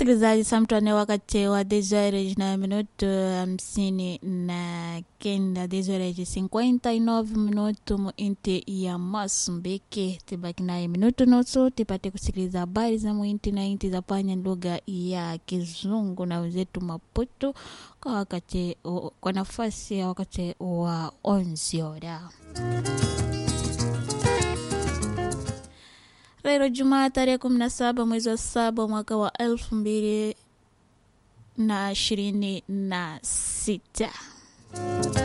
msikilizaji samtwane wakati wa desoreji na minuto hamsini na kenda desoreji 59 minuto mu inti ya Mosambiki tibaki naye minuto nusu tipate kusikiliza habari za muinti na inti za panya lugha ya Kizungu na wenzetu Maputo kwa wakati kwa nafasi ya wakati wa onziora Leo Jumaa tarehe kumi na saba mwezi wa saba mwaka wa elfu mbili na ishirini na sita.